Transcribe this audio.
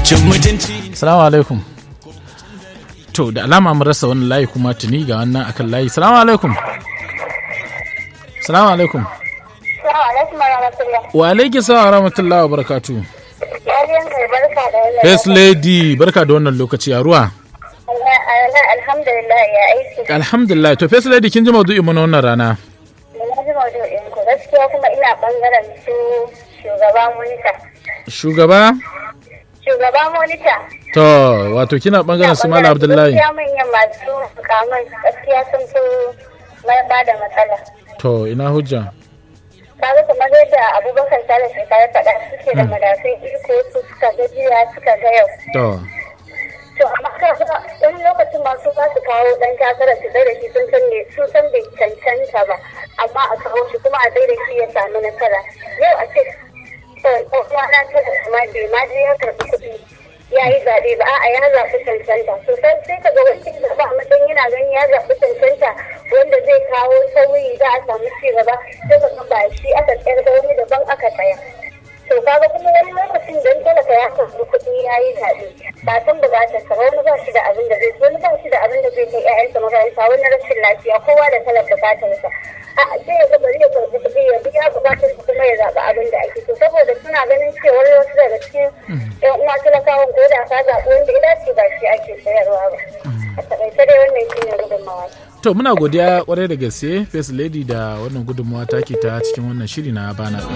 cin mutunci Salamu alaikum. To da alama mun rasa wani layi kuma tuni ga wannan akan layi. Salamu alaikum. Salamu alaikum. Assalamu alaikum warahmatullah. Wa alaikum salam wa rahmatullahi wa barakatu. Yariyan kai barka da wannan. First lady barka da wannan lokaci a ruwa. Allah Allah alhamdulillah ya aiki. Alhamdulillah to first lady kin ji maudu'in mu na wannan rana. Na ji maudu'in ku gaskiya kuma ina bangaren su shugaba monita. Shugaba? Shugaba monita. To wato kina bangaren su Malam Abdullahi. Gaskiya manyan masu mukaman gaskiya sun fi mai ba da matsala. To ina hujja. Kaga kamar yadda Abubakar Sale shi ya faɗa suke da madafin iko su suka ga jiya suka ga yau. To To amma kaga wani lokacin masu za su kawo dan takara su da shi sun san ne su san bai cancanta ba amma a kawo shi kuma a da shi ya sami nasara. Yau a ce kuma na tara kuma bai ma je ya karɓi kuɗi ya yi zaɓe ba a'a ya zaɓi cancanta so sai sai ka ga wani zaɓa a matsayin yana ganin ya zaɓi cancanta wanda zai kawo sauyi za a samu ci gaba sai ka ga ba shi aka tsayar da wani daban aka tsaya. to kaga kuma wani lokacin don talaka ya karɓi kuɗi ya yi zaɓe ba san buƙatar sa wani ba shi da abin da zai wani ba shi da abin da zai kai ƴaƴansa makaranta wani rashin lafiya kowa da kalar buƙatar sa a sai ya ga bari ya karɓi kuɗi ya biya buƙatar sa kuma ya zaɓi abin da ake so saboda suna ganin cewa wasu daga cikin ƴan uwa talakawan ko da ka zaɓi wanda ya dace ba shi ake sayarwa ba a taƙaice dai wannan shi ne gudunmawa To muna godiya kwarai da gaske First Lady da wannan gudunmawa take ta cikin wannan shiri na bana.